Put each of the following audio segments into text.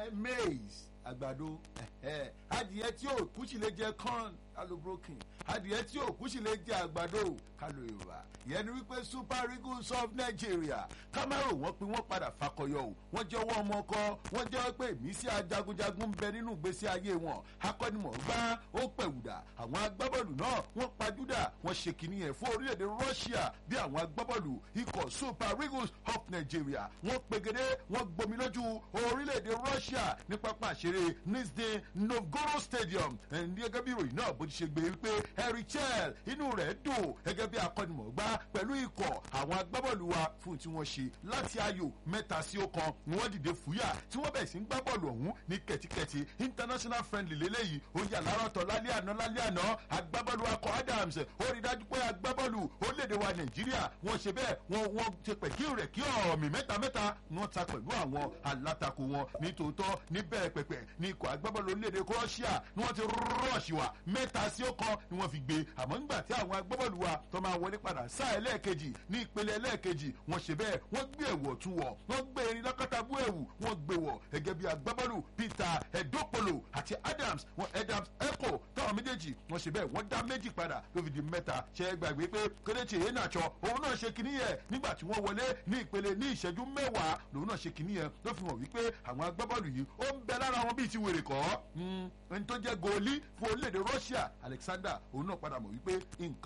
ẹ maize àgbàdo ẹ adìyẹ tí ò kú sì lè jẹ corn kálò broken adìyẹ tí ò kú sì lè jẹ àgbàdo kálò yorùbá ìyẹn ni wípé super eagles of nigeria camaro wọn pé wọn padà fakọyọ o wọn jẹ́wọ́ ọmọ ọkọ wọn jẹ́wọ́ pé ìmísí ajagunjagun ń bẹ nínú ìgbésí ayé wọn akọ́nimọ̀ọ́gbá ó pẹ̀wùdà àwọn agbábọ́ọ̀lù náà wọ́n pajúdà wọ́n ṣe kìíní ẹ̀ fún orílẹ̀-èdè russia bí àwọn agbábọ́ọ̀lù ikọ̀ super eagles of nigeria wọ́n pegedé wọ́n gbomi lójú orílẹ̀-èdè russia ní pápá àṣeré nizhny novgorod stadium ẹ̀ ní gẹ́gẹ́ bí ìròyìn náà bó ti ṣe gbé wípé harry chell inú rẹ̀ dùn gẹ́gẹ́ bí akọ́nimọ̀ọ́gbá pẹ̀lú ikọ̀ àwọn agbábọ́ọ̀lù wa fún tí wọ́n ṣe láti ayò mẹ́ta sí ọ̀kan ni wọ́n dìde fúyà tí wọ́n bẹ̀rẹ̀ sí ń gbá bọ́ọ̀lù ọ̀hún ní kẹ̀tíkẹ̀tí international friendly lélẹ́yìí ó yà lárọ̀tọ̀ lálẹ́ àná lálẹ́ àná agbábọ́ọ̀lù akọ adams ó rí dájú pé agbábọ́ọ̀lù orílẹ̀-èdè wa nàìjíríà wọ́n ṣe bẹ́ẹ̀ wọ́n wọ́n ṣe pẹ̀ kí rẹ̀ kí ọ̀mì mẹ́ta mẹ́ta ni wọ́n ta pẹ̀lú àwọn alátakò wọn ní tòótọ́ ní bẹ́ẹ̀ pẹ̀pẹ̀ ní ikọ̀ agbábọ́ọ̀lù orílẹ̀-èdè croatia ni wọ́n ti rọ́ọ̀ṣì wa mẹ́ta sí ọ̀kan ni wọ́n fi gbé àmọ́ nígbà tí àwọn agbábọ́ọ̀lù wa tó máa wọlé padà sáà ẹlẹ́ẹ̀kejì ní ìpele ẹlẹ́ẹ̀kejì wọ́n ṣe bẹ́ẹ̀ wọ́n gbé ẹ̀wọ̀ tún wọ̀ wọ́n gbé erin lọ́kọ́tàbú ẹ̀wù wọ́n gbé wọ̀ gẹ́gẹ́ bí agbábọ́ọ̀lù peter edopolo àti adams wọn adams echo táwọn méjèèjì wọ́n ṣe bẹ́ẹ̀ wọ́n dá méjì padà ló fi di mẹ́ta ṣe é gbàgbé pé kéréje yẹn nàṣọ òun náà ṣe kinní yẹn nígbà tí wọ́n wọlé ní ìpele ní ìṣẹ́jú mẹ́wàá lòun náà ṣe kinní yẹn ló fi hàn wípé àwọn agbábọ́ọ̀lù yìí ó ń bẹ lára wọn bíi ti wèrè kọ́ ẹni tó jẹ́ goolí fún orílẹ̀-èdè russia alexander òun náà padà mọ̀ wípé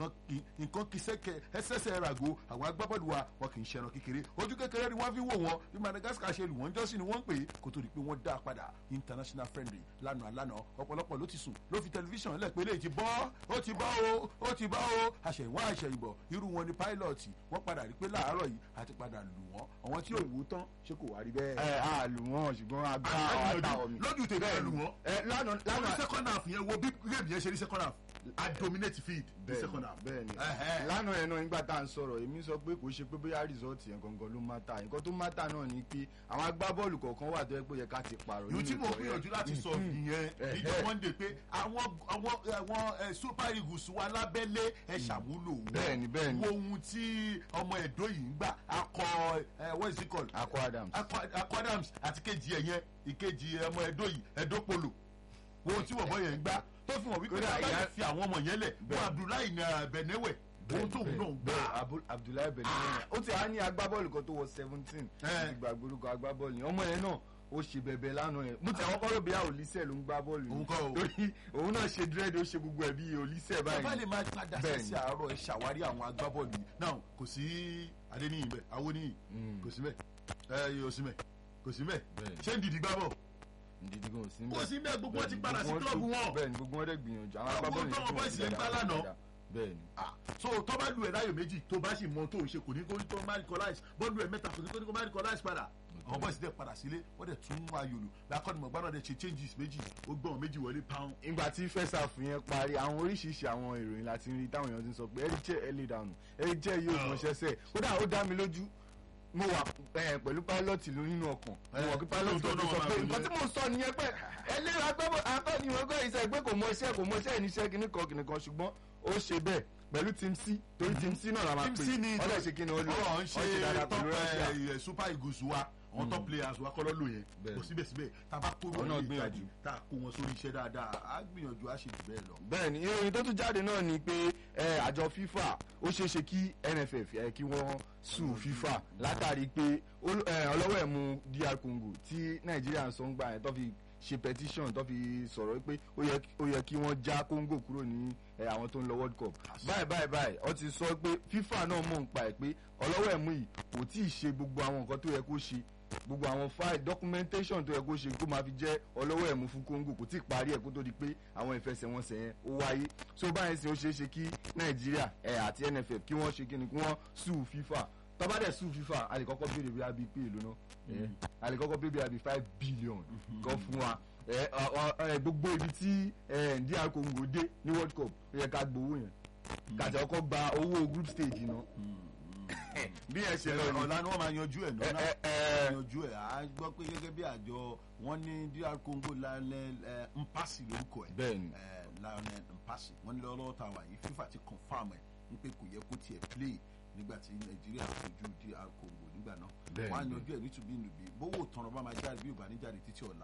nǹkan kì sẹ́kẹ̀ ẹsẹ̀sẹ̀ rago àwọn agbábọ́ọ̀lù wa wọn kì í ṣẹran kékeré ojú kékeré ni wọ́n fi wò wọ́n bí madagascar ṣe lù wọ́n jọ́sìn ni wọ́n ń pè é kó tó di pé wọ́n dá a padà international friendly lánàá lánàá ọ̀pọ̀lọpọ̀ ló ti sùn ló fi tẹlifíṣàn lẹ́pẹ́ lè ti bọ́ ó ti bọ́ o ó ti bọ́ o àṣẹ̀wọ́n àṣẹ̀yìnbọ̀ irú wọn ni pilot wọ́n padà rí pé láàárọ̀ yìí àti padà lù wọ́n àwọn tí ò wú tán ṣé kò wá rí bẹ́ẹ̀. ẹ á lù wọn ṣùgbọ́n a gbá àwọn àtàwọn mi. lójú tèmi ẹ lù wọ́n. ẹ lánàá lánàá lánàá second half yẹn wo bí game yẹn ṣe ní second half a dominate field ní second half. bẹ́ẹ̀ni Ẹhẹ́. lánàá yẹn náà nígbà tá à ń sọ̀rọ̀ èmi sọ pé kò ṣe pé bóyá result yẹn gangan ló má ta nǹkan tó má ta náà ni pé àwọn agbábọ́ọ̀lù kọ̀ọ̀kan wà tó yẹ pé ó yẹ ká ti pààrọ̀ yóò tí mo ikọ̀ yẹn. gbìyànjú láti sọ Mhm. nìyẹn Ẹhẹ́. níjọ monday pé àwọn àwọn àwọn ẹ, super eagles wa lábẹ́lé ẹ ṣàmúlò wọn Bẹ́ẹ̀ni, bẹ́ẹ̀ni. wo ohun tí ọmọ ẹ̀dọ́ yìí ń gbà akọ ẹ what is it called akọ adams akọ akọ adams àti kejì ẹ yẹn ìkejì ọmọ ẹ̀dọ́ yìí ẹ̀dọ́ polo wo ohun tí wọ́n bọ́ yẹn ń gbà tó fi hàn wípé Kódà bàbá ìyá- yẹn fi àwọn ọmọ yẹn lẹ̀ wọ́n Bẹ́ẹ̀. abdullahi na benewe ohun tóun náà ń gbà bẹ́ẹ̀ Abu- abdullahi benin ó ti á ní agbábọ́ọ̀lù kan tó wọ seventeen Ẹ. ti gbàgbé orúkọ agbábọ́ọ̀lù yẹn ọmọ yẹn náà ó ṣe bẹ̀bẹ̀ lánàá yẹn mo ti àwọn kọ́rọ̀ bí i olùsẹ̀ ló ń gbá bọ́ọ̀lù Òun kọ́ o. torí òun náà ṣe dírẹ́dì ó ṣe gbogbo ẹ̀ bí olùsẹ̀ bàbá lè báyìí máa padà Bẹ́ẹ̀ni. sí àárọ̀ ẹ ṣàwárí àwọn agbábọ́ọ̀lù yìí náà kò sí adéníyìn bẹ́ẹ̀ awóníyìn Mm. kò sí bẹ́ẹ̀ ẹ yóò sí bẹ́ẹ̀ kò sí bẹ́ẹ̀ Bẹ́ẹ̀ni. ṣé ń dìdí gbá bọ̀ ndidi gan sí kò sí bẹ́ẹ̀ gbogbo wọn ti padà sí Gbogbo kílọ̀bù tó- wọn bẹ́ẹ̀ni gbogbo wọn dẹ̀ gbìyànjú àwọn Àwọn agbábọ́ọ̀lù tó yẹn wọn bọ́ ìsìn ń gbá lánàá. bẹ́ẹ̀ni Ah, so tó bá lu ẹ̀ láyò méjì tó bá sì mọ tó ń ṣe kò ní kó tó má recognize bọ́ọ̀lù ẹ̀ mẹ́ta kò ní kó ní kó má recognize padà àwọn bọ́ọ̀sì dẹ̀ padà sílé wọ́n dẹ̀ tún ayò lù lákọ́nìmọ̀ gbọ́dọ̀ dẹ̀ ṣe changes méjì ó gbọ́n méjì wọlé pound ìgbà tí fẹsàfù yẹn parí àwọn oríṣiríṣi àwọn ìròyìn láti rí táwọn èèyàn ti ń sọ pé ẹrí jẹ ẹlẹ dànù ẹrí jẹ yóò mọ ṣẹṣẹ kódà ó dá mi lójú mo wà eh, pẹ̀lú pilot ló nínú ọkàn mo wà pé pilot lóòótọ́ tó náà sọ máa pé fi nǹkan tí mo sọ nìyẹn pé ẹlẹ́rìí agbábọ̀ akọ́ni wọn gbọ́ ìṣe pé kò mọ iṣẹ́ kò mọ iṣẹ́ níṣẹ́ kìíní kan kìíní kan ṣùgbọ́n ó ṣe bẹ́ẹ̀ pẹ̀lú team c torí team c náà la máa Team pè C ni ọlọ́ ṣe kí ni ó lò ọ̀rọ̀ ń ṣe dáadáa top pẹ̀lú Russia. ẹ̀, super eagles wa àwọn top players wa kọ́ ló lò yẹn Bẹ́ẹ̀. kò síbẹ̀síbẹ̀ tá a bá kó Àwọn náà lórí gbìyànjú. ìjáde tá a kó wọn sórí iṣẹ́ dáadáa á gbìyànjú á ṣe jù bẹ́ẹ̀ lọ. bẹ́ẹ̀ni ìròyìn tó tún jáde náà ni pé ẹ, àjọ fifa ó ṣeé ṣe kí nff ẹ, kí wọ́n sùn fifa látàrí pé ol- ẹ, ọlọ́wọ́ ẹ̀ mú dr congo tí nàìjíríà ń sọ ń gbà yẹn tó fi ṣe petition tó fi sọ̀rọ̀ pé ó yẹ ó yẹ kí wọ́n já congo kúrò ní ẹ, àwọn tó ń lọ world cup báyìí báyìí báyìí ó ti sọ pé fifa náà mọ̀ ń pa ẹ̀ pé ọlọ́wọ́ ẹ̀ mú yìí kò tí ì ṣe gbogbo àwọn nǹkan tó yẹ kó ṣe gbogbo àwọn file documentation tó yẹ kó ṣe kó máa fi jẹ́ ọlọ́wọ́ ẹ̀mú fún congo kò tí ì parí ẹ̀ kó tó di pé àwọn ìfẹsẹ̀wọnsẹ̀ yẹn ó wáyé so báyìí sì ó ṣeé ṣe kí nàìjíríà ẹ̀ àti nff kí wọ́n ṣe kíni kí wọ́n sue fifa tọ́ba dẹ̀ sue fifa a lè kọ́kọ́ béèrè bí abi pé èlò náà ẹ̀ a lè kọ́kọ́ béèrè bí abi five billion kan fún wa ẹ̀ ọ- ọ- ẹ̀, gbogbo ibi tí ẹ̀ dr congo dé ní world cup ó yẹ ká gbowó yẹn kàtà ọkọ̀ gba owó group stage náà bí ẹ ṣe lọ ni ọ̀la ni wọ́n máa yanjú ẹ̀ ẹ náà ẹ ẹ yanjú ẹ̀ á gbọ́ pé gẹ́gẹ́ bí àjọ wọ́n ní dr congo lálẹ́ ẹ̀ mpasi lórúkọ ẹ̀ bẹ́ẹ̀ni ẹ̀ lionel mpasi wọ́n ní lọ́wọ́ tá a wà yìí fifa ti confam ẹ̀ wípé kò yẹ kó tiẹ̀ play nígbà tí nàìjíríà fojú dr congo nígbà náà Bẹ́ẹ̀ni. wọ́n á yanjú ẹ̀ nítubí nùbí bówó tọrọ bá máa jáde bí ò bá ní jáde títí ọ̀la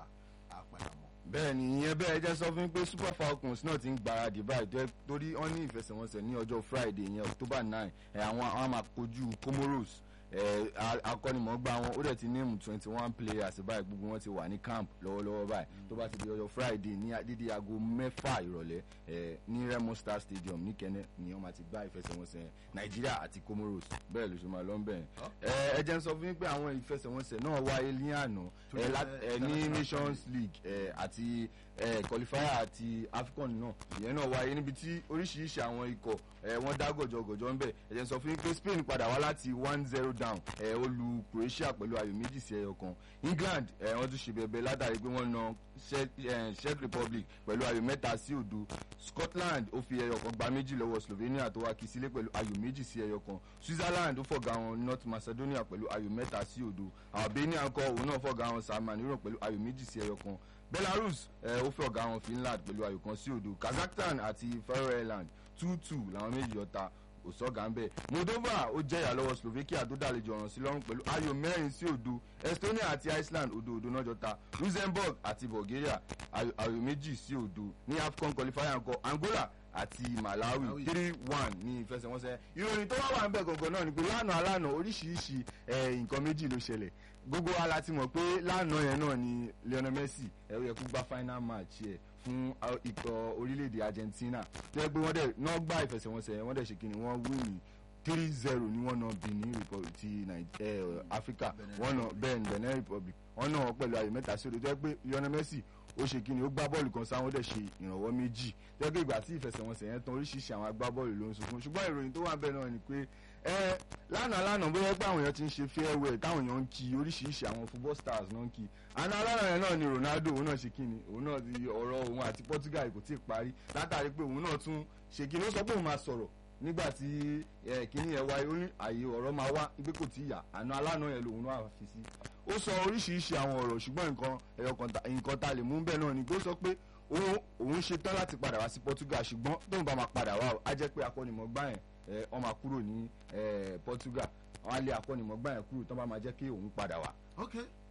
àpàdàmọ́. bẹ́ẹ̀ ni ìyẹn bẹ́ẹ̀ jẹ́ sọ fún mi pé super falcons náà ti ń gbáradì báyìí tó- torí wọ́n ní ìfẹsẹ̀wọnsẹ̀ ní ọjọ́ friday ìyẹn october nine ẹ̀ àwọn àwọn máa kojú comoros ẹ̀ a- akọ́nimọ̀ọ́gbá wọn ó dẹ̀ ti ní twenty one players báyìí gbogbo wọn ti wà ní camp lọ́wọ́lọ́wọ́ báyìí tó bá ti di ọjọ́ friday ní dídí aago mẹ́fà ìrọ̀lẹ́ ẹ̀ ní remo star stadium ní kẹ́nẹ́ ni wọ́n máa ti gbá ìfẹsẹ̀wọnsẹ̀ nàìjíríà àti comoros bẹ́ẹ̀ ló ṣe máa lọ ń bẹ̀ ẹ̀ ẹ jẹ́ n sọ fún yín pé àwọn ìfẹsẹ̀wọnsẹ̀ náà wáyé ní àná Tó ẹ̀ jẹ́ lá- ẹ̀ ní international nations league ẹ̀ àti ẹ̀ qualifier àti afcon náà ìyẹn náà wáyé níbi tí oríṣiríṣi àwọn ikọ̀ ẹ̀ wọ́n dá gọ̀jọ̀gọ̀jọ̀ ńbẹ̀ ẹ jẹ́ n sọ fún yín pé spain padà wá láti one zero down ẹ̀ ó lu croatia pẹ̀lú ayò méjì sí ẹyọ kan england ẹ̀ wọ́n tún ṣe bẹ̀bẹ̀ látàrí pé wọ́n na Czech eh, czech republic pẹ̀lú ayò mẹ́ta sí òdo scotland ó fi ẹyọ kan gba méjì lọ́wọ́ slovenia tó wá kí sílé pẹ̀lú ayò méjì sí ẹyọ kan switzerland ó fọ̀gá wọn north macedonia pẹ̀lú ayò mẹ́ta sí òdo albania kọ́ òun náà fọ̀gá wọn san marino pẹ̀lú ayò méjì sí ẹyọ kan belarus eh, ó fọ̀gá wọn finland pẹ̀lú ayò kan sí òdo kazakhstan àti faroe island two two làwọn méjì ọ̀ta kò sọ́gà ń bẹ̀. moldova ó jẹ́yà lọ́wọ́ slovakia tó dàlejò ọ̀ràn sí lọ́rùn pẹ̀lú ayò mẹ́rin sí òdo estonia àti iceland òdo òdo náà jọta luxembourg àti bulgaria ayò ayò méjì sí òdo ní afcon qualifier ńkọ angola àti malawi Malawi. three one ní ìfẹsẹ̀wọnsẹ̀ ìròyìn tó wá wà ń bẹ̀ gangan náà ni pé lánàá lánàá oríṣiríṣi eh, nǹkan méjì ló ṣẹlẹ̀ gbogbo wa la ti mọ̀ pé lánàá yẹn náà ni lionel messi ẹ̀ ó yẹ kó gba final match yẹ fún uh, ikọ̀ orílẹ̀-èdè argentina tó yẹ pé wọ́n dẹ̀ náà gba ìfẹsẹ̀wọnsẹ̀ yẹn wọ́n dẹ̀ ṣe kí ni wọ́n wí ní three zero ni wọ́n náà benin republic ti Nai- eh, africa Benin wọ́n náà Republic. bẹ́ẹ̀ ni benin republic wọ́n náà wọ́n pẹ̀lú ayò mẹ́ta sí òdo tó yẹ pé lionel messi ó ṣe kí ni ó gbá bọ́ọ̀lù kan sáwọn ó dẹ̀ ṣe ìrànwọ́ méjì tó yẹ pé ìgbà tí ìfẹsẹ̀wọnsẹ̀ yẹn tán oríṣiríṣi àwọn agbábọ́ọ̀lù ló ń sunkún ṣùgbọ́n ìròyìn tó wà bẹ́ẹ̀ náà ni pé ẹ lánàá lánàá bóyá pé àwọn èèyàn ti ń ṣe farewell táwọn èèyàn ń kí oríṣiríṣi àwọn football stars náà ń kí àná lánàá yẹn náà ni ronaldo òun náà ṣe kí ni òun náà ti ọ̀rọ̀ òun àti portugal kò tí ì parí látàrí pé òun náà tún ṣe kí ni ó sọ pé òun máa sọ̀rọ̀ nígbà tí ẹ kíní yẹn wáyé ó ní àyè ọ̀rọ̀ máa wá pé kò tí ì yà àná alánà yẹn lòun náà fi sí ó sọ oríṣiríṣi àwọn ọ̀rọ̀ ṣùgbọ́n nǹkan ẹ̀yọ kan ta- nǹkan ta lè mú bẹ́ẹ̀ náà ni pé ó sọ pé òun òun ṣe tán láti padà wá sí portugal ṣùgbọ́n tóun bá máa padà wá o, á jẹ́ pé akọ́nimọ̀gbá yẹn ẹ, wọ́n máa kúrò ní ẹ, portugal wọ́n á lé akọ́nimọ̀gbá yẹn kúrò tán bá máa jẹ́ kí òun padà wá. ok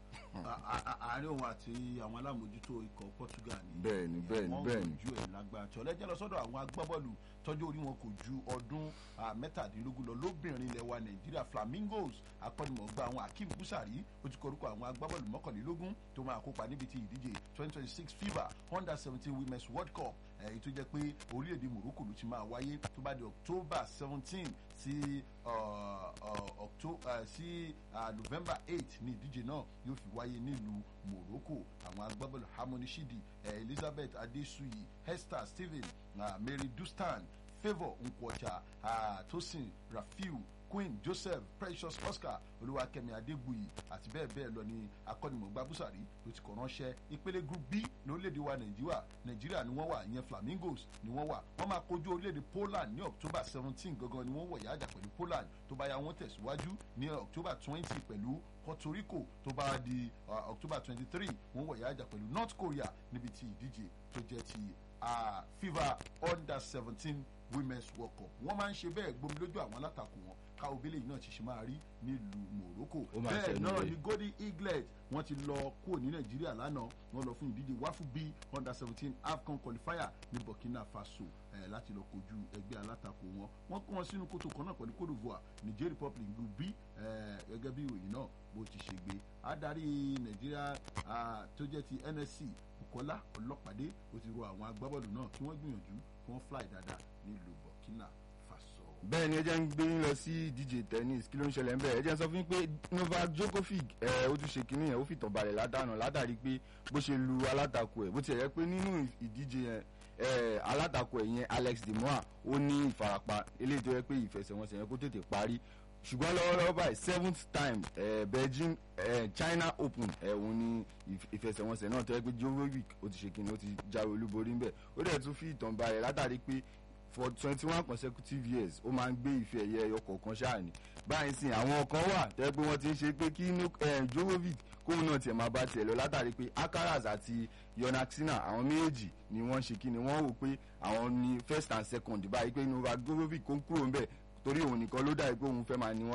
A- a- a- àárín òun àti àwọn alámòjútó ikọ̀ portugal ni Bẹ́ẹ̀ni, bẹ́ẹ̀ni, wọ́n bẹ́ẹ̀ni. ju ẹ̀ lágbára tí ọlẹ́jẹ́ lọ sọ́dọ̀ àwọn agbábọ́ọ̀lù tọ́jú orí wọn kò ju ọdún ah, mẹ́tàdínlógún lọ lóbìnrin ilẹ̀ wa nàìjíríà flamingos akọ́nimọ̀ọ́gbá àwọn akeem busari ó ti kọrúkọ àwọn agbábọ́ọ̀lù mọ́kànlélógún tó máa kópa níbi ti ìdíje twenty twenty six fifa under seventeen women's world cup èyí tó jẹ́ pé orílẹ̀-èdè morocco ló ti máa wáyé tó bá di october seventeen sí uh, uh, Octo- uh, sí uh, november eight ní ìdíje náà yóò fi wáyé nílùú morocco àwọn agbábọ́ọ̀lù harmony shidi eh, elizabeth adesuyi esther stephen uh, mary dustan favour nkwocha uh, tosin rafiu queen joseph precious oscar olúwakẹ́mi adégbùyì àti bẹ́ẹ̀ bẹ́ẹ̀ lọ ní akọ́nimọ̀gbá búsàrí ló ti kọ̀ ránṣẹ́ ìpele group b ní orílẹ̀-èdè wa nàìjíríà nàìjíríà ni wọ́n wà ìyẹn flamingos ni wọ́n wà wọ́n máa kojú orílẹ̀-èdè poland ní october seventeen gangan ni wọ́n wọ̀ yájà pẹ̀lú poland tó bá yá wọ́n tẹ̀síwájú ní october twenty pẹ̀lú puerto rico tó bá di uh, october twenty three wọ́n wọ̀ yájà pẹ̀lú north korea níbi tí ìdíje tó jẹ́ ti uh, fifa under seventeen women's world cup wọ́n máa ń ṣe bẹ́ẹ̀ gbomi lójú àwọn alátakò wọn ká obìnrin yìí náà ti ṣe máa rí nílùú morocco Ó máa bẹ́ẹ̀ ṣẹnu náà rẹ̀. ni golden eaglet wọ́n ti lọ kúrò ní nàìjíríà lánàá wọ́n lọ fún ìdíje wáfù b under seventeen afcon qualifier ní burkina faso eh, láti lọ kojú ẹgbẹ́ alátakò wọn wọ́n kó wọn sínú kótó kan náà pẹ̀lú cote divoire niger republic group b eh, gẹ́gẹ́ bí ìròyìn náà bó ti ṣe gbé adarí nàìjíríà ah, tó jẹ́ ti nsc bukola ọlọ́pàdé ó ti rọ àwọn agbábọ́ọ̀lù náà kí wọ́n gbìyànjú kí wọ́n fly dáadáa nílùú burkina faso. bẹ́ẹ̀ ni ẹ jẹ́ ń gbé yín lọ sí ìdíje tennis kí ló ń ṣẹlẹ̀ ń bẹ̀ ẹ jẹ́ ń sọ fún yín pé novak djokovic ẹ ó tún ṣe kínní yẹn ó fìtàn balẹ̀ ládàánà látàrí pé bó ṣe lu alátakò ẹ̀ bó ti yẹ pé nínú ìdíje yẹn ẹ alátakò ẹ̀ yẹn alex demoa ó ní ìfarapa eléyìí tó yẹ pé ìfẹsẹ̀wọnsẹ̀ yẹn kó tètè parí ṣùgbọ́n lọ́wọ́lọ́wọ́ báyìí seventh time eh, beijing eh, china open eh, òun ni ìf- ìfẹsẹ̀wọnsẹ̀ náà tó yẹ pé djokovic ó ti ṣe kínní ó ti jáwé olúborí ńbẹ̀ ó dẹ̀ tún fi ìtàn balẹ̀ látàrí pé for twenty one consecutive years ó máa ń gbé ife ẹ̀yẹ ẹyọ kọ̀ọ̀kan ṣáà ni báyìí sìn àwọn kan wà tẹ́ pé wọ́n ti ń ṣe pé kí jovovic kóun náà tiẹ̀ máa bá tiẹ̀ lọ látàrí pé akaras àti yonaxina àwọn méjèèjì ni wọ́n ṣe kí ni wọ́n wò pé àwọn ni first and second báyìí pé novak jovovic kó kúrò ń bẹ̀ torí òun nìkan ló dàbí pé òun fẹ́ máa ní wọn lára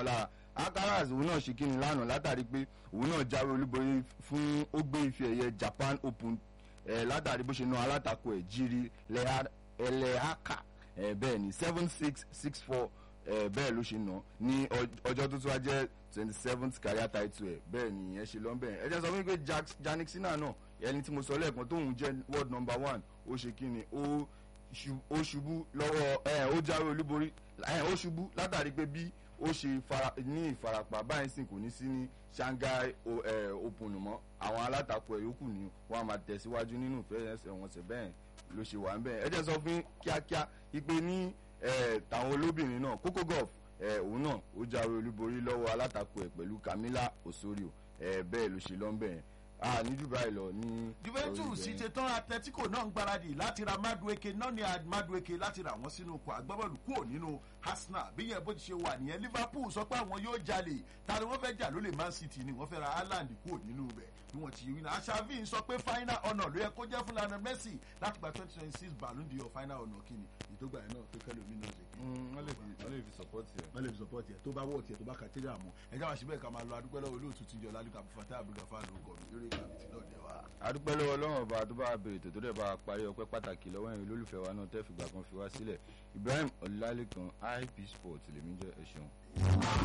alcaraz òun náà ṣe kíni lánàá látàrí pé òun náà jáwé olúborí fún ó gbé ife ẹ̀yẹ japan open eh, látàrí bó ṣe na alátakò ẹ̀ jírí ẹlẹ́hàkà eh, bẹ́ẹ̀ ni seven six six four eh, bẹ́ẹ̀ ló ṣe nà ní ọjọ́ tó tún wá jẹ́ twenty seventh career title ẹ̀ bẹ́ẹ̀ ni ìyẹn ṣe lọ́nbẹ̀ ẹ̀ ẹ jẹ́ sọ fún mi pé janik sinna náà ẹni tí mo sọ lẹ́ẹ̀kan tóun jẹ́ world number one ó ṣe kí ni ó ṣubú lọ́wọ́ ẹ̀ ó jáwé olúborí ẹ̀ ó ṣubú látàrí pé bí ó ṣe ní ìfarapa báyìí sì kò ní sí ní shanghai open mọ́ àwọn alátakò ẹ̀ yòókù ni wọ́n á máa tẹ̀síwájú nínú ìfẹ́ ẹsẹ̀ wọn ṣẹ̀ bẹ́ẹ̀ ló ṣe wà ń bẹ́ẹ̀ ẹ jẹ́ sọ fún kíákíá ipe ní tàwọn olóbìnrin náà kókó golf òun náà ó jáwé olúborí lọ́wọ́ alátakò ẹ̀ pẹ̀lú camila osorio bẹ́ẹ̀ ló ṣe lọ́nbẹ̀ẹ́ a ní dubai lọ ní. juventus ṣe tán atletico náà ń gbáradì láti ra madueke náà ní madueke láti ra wọn sínú ikọ̀ agbábọ́ọ̀lù kúrò nínú arsenal bí yẹn bó ti ṣe wà nìyẹn liverpool sọ pé àwọn yóò jalè ta ni wọ́n fẹ́ jà lólè man city ni wọ́n fẹ́ ra haaland kúrò nínú rẹ̀ bí wọ́n ti wí náà aṣááfin sọ pé final honour ló yẹ kó jẹ́ fún lionel messi láti gba twenty twenty six ballon d'or final honour kí ni ìdógbà yẹn náà pé kẹ́lẹ́ omi náà ṣe kí. wọ́n lè fi support yẹ. wọ́n lè fi support yẹ tó bá wọ̀ tiẹ̀ tó bá kàtẹ́rì àmọ́ ẹ̀jẹ̀ wá síbẹ̀ ká máa lọ adúpẹ́ lọ́wọ́ olóòtú ti jọ lálùkà fúnfatá àbúrò fáàlù ọkọ̀ mi lórí ìkàbìtì náà dẹ̀ wá. adúpẹ́ lọ́wọ́ ọlọ́run ọba tó bá bèrè tó tó dẹ̀ bá parí ọpẹ́ pàtàkì lọ́wọ́ ẹ̀yin olólùfẹ́ wa náà tẹ́ fìgbà kan fi wá sílẹ̀ ibrahim ọlálékan ip sport lèmi jẹ́ ẹ ṣeun.